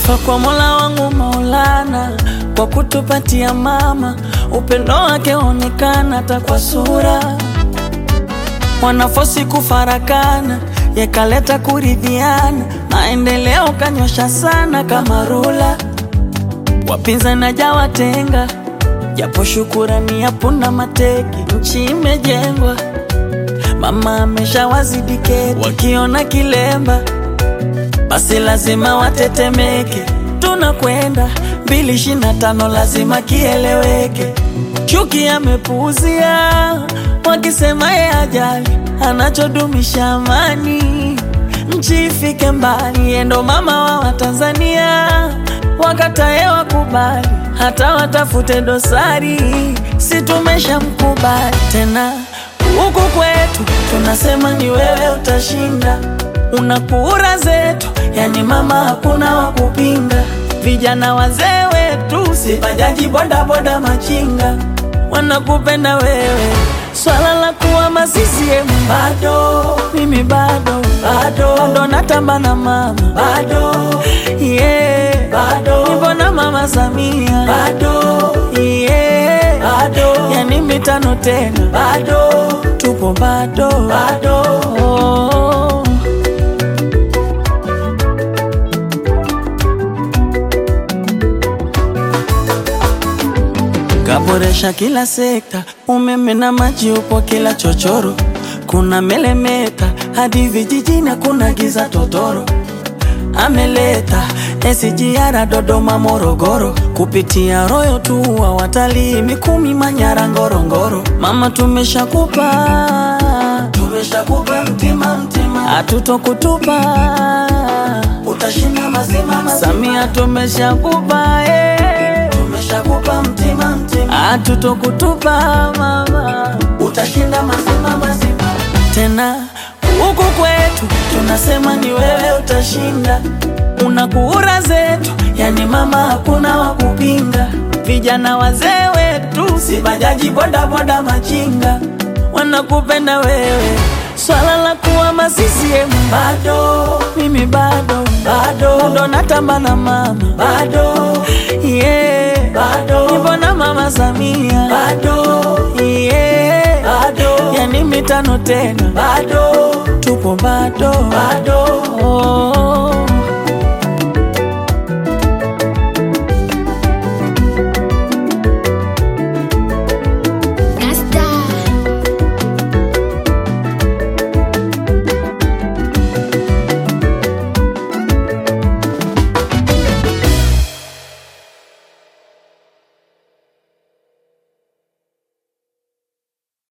Sifa kwa Mola wangu Maulana kwa kutupatia mama, upendo wake onekana hata kwa sura. Wanafosi kufarakana, yekaleta kuridhiana, maendeleo kanyosha sana kama rula. Wapinzani hajawatenga, japo shukurani yapunda mateki, nchi imejengwa, mama ameshawazidi keti, wakiona kilemba basi lazima watetemeke. Tunakwenda mbili ishirini na tano, lazima kieleweke. Chuki amepuuzia, wakisema ye ajali, anachodumisha amani, nchi ifike mbali. Ye ndo mama wa Watanzania, wakatae wakubali, hata watafute dosari, si tumesha mkubali tena. Huku kwetu tunasema ni wewe utashinda una kura zetu, yani mama, hakuna wa kupinga. Vijana wazee wetu, si bajaji, boda boda, machinga, wanakupenda wewe. Swala la kuwa masisiemu bado, mimi bado bado, bado natamba na mama bado, yeah, bado nipo na mama Samia bado, yeah, bado yani mitano tena bado, tupo bado bado oh. Kaboresha kila sekta, umeme na maji upo kila chochoro, kuna melemeta hadi vijijini, kuna giza totoro. Ameleta SGR Dodoma, Morogoro, kupitia Royo tu wa watalii Mikumi, Manyara, Ngorongoro. Mama tumeshakupa, tumeshakupa mtima mtima, hatutokutupa, utashinda mazima mazima. Samia tumeshakupa eh tumeshakupa mtima mtima, hatutokutupa mama, utashinda mazima mazima. Tena huku kwetu tunasema ni wewe utashinda, una kura zetu, yani mama, hakuna wa kupinga. Vijana wazee wetu, si bajaji, boda boda, machinga, wanakupenda wewe. Swala la kuwa masisiemu bado, mimi bado bado, ndo natamba na mama bado, yeah, bado nipo na mama Samia bado, yeah, bado yani mitano tena bado, tupo bado bado oh.